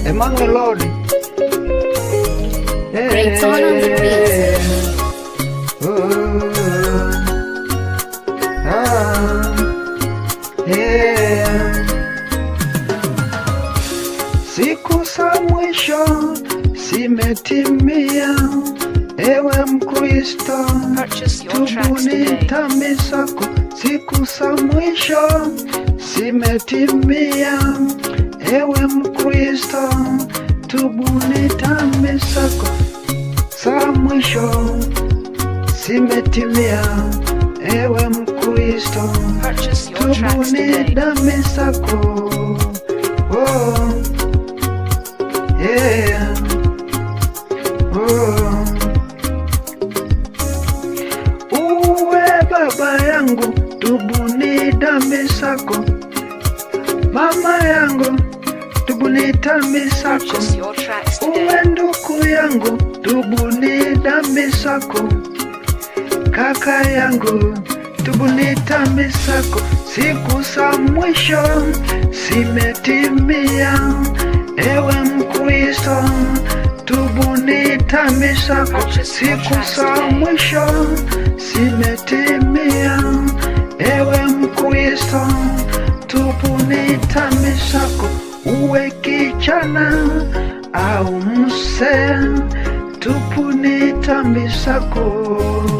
Emmanuel Lord. Great on on the beat. Ooh. Ah. Yeah. Siku za mwisho zimetimia, ewe Mkristo, Purchase your tracks tubuni today. dhambi zako. Siku za mwisho zimetimia, ewe Mkristo, tubuni dhambi zako. Za mwisho zimetimia, ewe Mkristo, Purchase your tracks tubuni today. dhambi zako. Oh, yeah. Oh. Uwe baba yangu, tubuni dhambi zako. Mama yangu, tubuni dhambi zako. Purchase your tracks today. Uwe ndugu yangu, tubuni dhambi zako. Kaka yangu, tubuni dhambi zako. Siku za mwisho zimetimia, ewe Mkristo, tubuni dhambi zako. Siku za mwisho zimetimia, ewe Mkristo, tubuni dhambi zako. Uwe kijana au mzee, tubuni dhambi zako.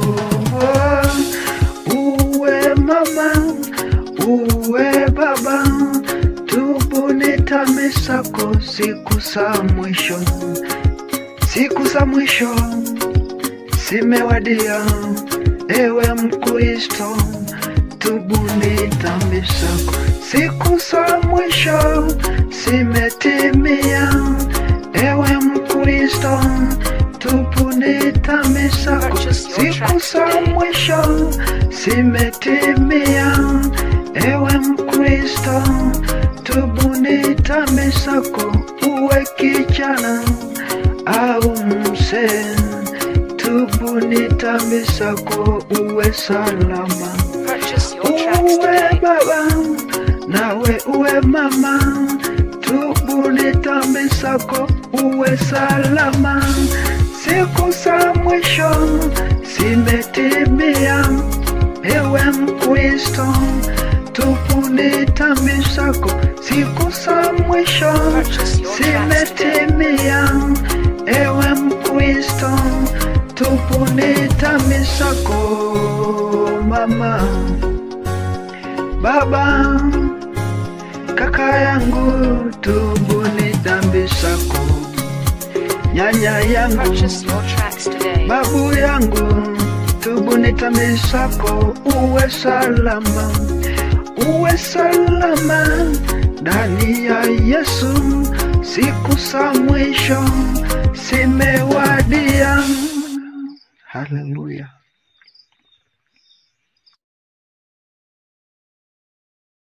Uwe mama, uwe baba, tubuni dhambi zako siku za mwisho. Siku za mwisho zimewadia, ewe Mkristo, tubuni dhambi zako. Siku za mwisho zimetimia, ewe Mkristo, tubuni dhambi zako. Siku za mwisho zimetimia, ewe Mkristo, tubuni dhambi zako. Uwe kijana au mzee, tubuni dhambi zako, uwe salama. Purchase your tracks Uwe today. baba nawe uwe mama, tubuni dhambi zako, uwe salama. Siku za mwisho zimetimia, ewe Mkristo, tubuni dhambi zako. Siku za mwisho Purchase your tracks today. zimetimia, ewe Mkristo, tubuni dhambi zako, mama baba, kaka yangu, tubuni dhambi zako. Nyanya yangu, Purchase your tracks today. babu yangu, tubuni dhambi zako, uwe salama, uwe salama ndani ya Yesu. Siku za mwisho zimewadia. Haleluya.